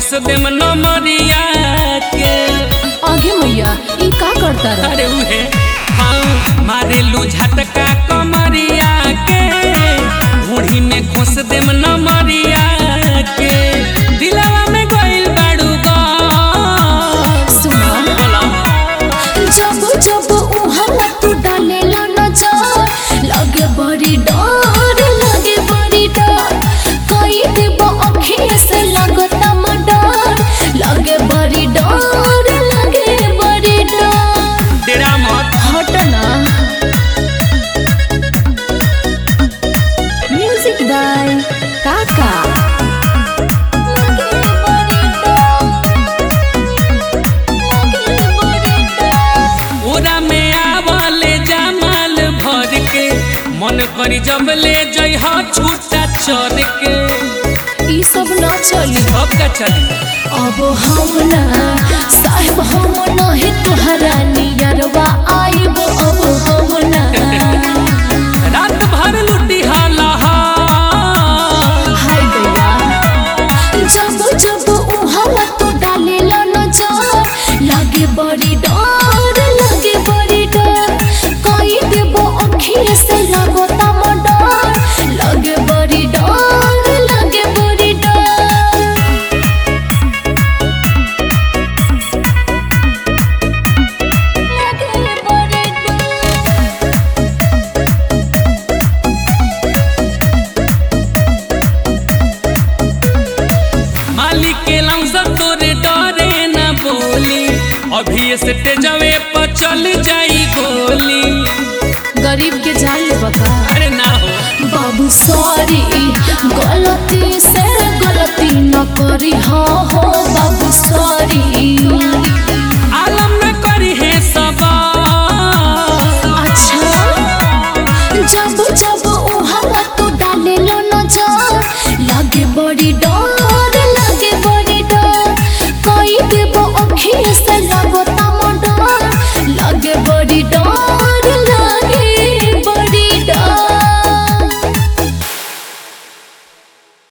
खोस देम नमरिया के आगे मैया ई का करता रह अरे उहे हाँ मारेलू झटका कमरिया के घोड़ी में खोस देम नमरिया के दिलवा में गइल बाड़ू गा सुना बोला जब जब उहाँ तू डालेला नजर लगे बड़ी डर लगे बड़ी डर कई देब अखिए से लगता मडर लगे बड़ी डर लगे बड़ी डर तेरा मत हटना म्यूजिक बाय काका लगे बड़ी डर लगे बड़ी डर ओरा में आवले जमाल भर के मन करी जब ले जइह छूटा चर के ई सब ना चली अब का चली अब हम ना साहेब हम नहीं तुहरा नियरवा आइब अब हम ना रात भर लुटी हाला हाय गया जब जब उहाँ तू डालेला नजर लागे बड़ी डर लागे बड़ी डर कई देबो अखिए से लगता मडर लागे बड़ी डर लागे बड़ी डर लागे बड़ी डर मालिक के लमसा तोरे डरे न बोली अभी से तेजवे पर चल जाई गोली गरीब के जाल बका अरे ना हो बाबू सॉरी गलती से गलती न करी हाँ हो बाबू सॉरी आलम न करी है सबा अच्छा जब जब उहाँ तू डाले लो नजर लगे बड़ी डर